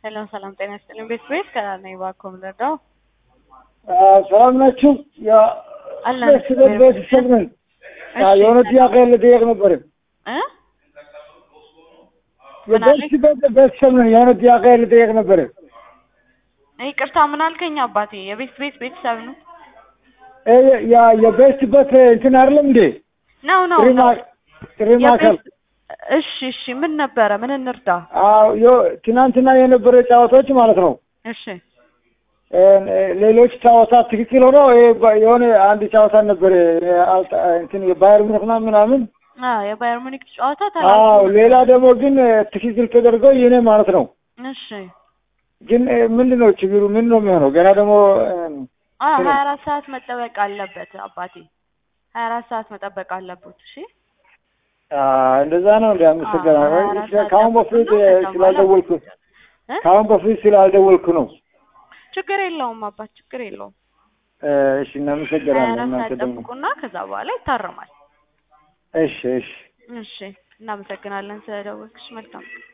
ሰላም ሰላም፣ ጤና ይስጥልኝ። ቤት ቤት ከላል ነኝ። እባክዎ ምን ልርዳው? ሰላም ናችሁ? አለን። ቤተሰብ ቤተሰብ ነን። እሺ፣ የሆነ ጥያቄ ልጠየቅ ነበር። እ ምን አለኝ? ቤተሰብ ቤተሰብ ነን። የሆነ ጥያቄ ልጠየቅ ነበር። ይቅርታ ምን አልከኝ አባቴ? የቤት ቤት ቤተሰብ ነው እ ያ የቤተሰበት እንትን አይደለም እንዴ? ነው ነው ጥሪ ነው። ማ- ጥሪ ማዕከል የቤት- እሺ እሺ፣ ምን ነበረ? ምን እንርዳ? አዎ፣ ዮ- ትናንትና የነበረ ጨዋታዎች ማለት ነው። እሺ እ፣ ሌሎች ጨዋታ ትክክል ሆኖ ይሄ ባ- የሆነ አንድ ጨዋታ ነበር አልጣ- እንትን የባየር ሙኒክ ምናምን ምናምን። አ የባየር ሙኒክ ጨዋታ አዎ፣ ተላልፎ ሌላ ደግሞ ግን እ፣ ትክክል ተደርጎ የኔ ማለት ነው። እሺ ግን እ፣ ምንድን ነው ችግሩ? ምን ነው የሚሆነው? ገና ደግሞ እ፣ አ ስለ- ሀያ አራት ሰዓት መጠበቅ አለበት አባቴ፣ ሀያ አራት ሰዓት መጠበቅ አለበት። እሺ አ፣ እንደዛ ነው እንደ አመሰግናለሁ። ሀያ አራት ሰዓት ከአሁን በፊት ጠብቁና እ፣ ከዛ በኋላ ስላልደወልኩ እ? ከአሁን በፊት ስላልደወልኩ ነው። ችግር የለውም አባት፣ ችግር የለውም። እ፣ እሺ፣ ሀያ እናመሰግናለን። አራት እናንተ ሰዓት ደግሞ ጠብቁና ከዛ በኋላ ይታረማል። እሺ፣ እሺ። እሺ እናመሰግናለን ስለደወልክሽ። መልካም